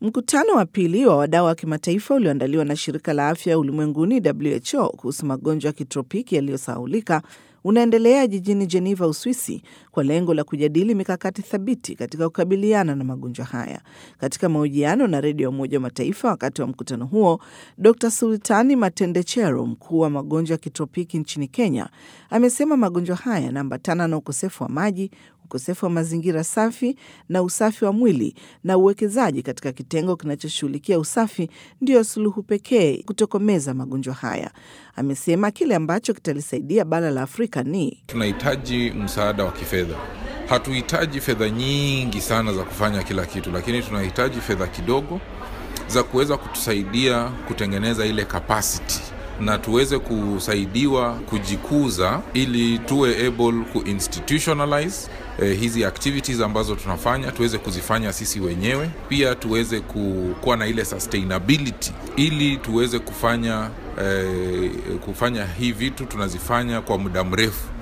Mkutano wa pili wa wadau wa kimataifa ulioandaliwa na shirika la afya ulimwenguni WHO kuhusu magonjwa ya kitropiki yaliyosahulika unaendelea jijini Geneva, Uswisi, kwa lengo la kujadili mikakati thabiti katika kukabiliana na magonjwa haya. Katika mahojiano na redio ya Umoja wa Mataifa wakati wa mkutano huo, Dr Sultani Matendechero, mkuu wa magonjwa ya kitropiki nchini Kenya, amesema magonjwa haya yanaambatana na ukosefu wa maji ukosefu wa mazingira safi na usafi wa mwili na uwekezaji katika kitengo kinachoshughulikia usafi ndiyo suluhu pekee kutokomeza magonjwa haya. Amesema kile ambacho kitalisaidia bara la Afrika ni tunahitaji msaada wa kifedha. Hatuhitaji fedha nyingi sana za kufanya kila kitu, lakini tunahitaji fedha kidogo za kuweza kutusaidia kutengeneza ile capacity na tuweze kusaidiwa kujikuza ili tuwe able kuinstitutionalize eh, hizi activities ambazo tunafanya tuweze kuzifanya sisi wenyewe, pia tuweze kuwa na ile sustainability ili tuweze kufanya eh, kufanya hii vitu tunazifanya kwa muda mrefu.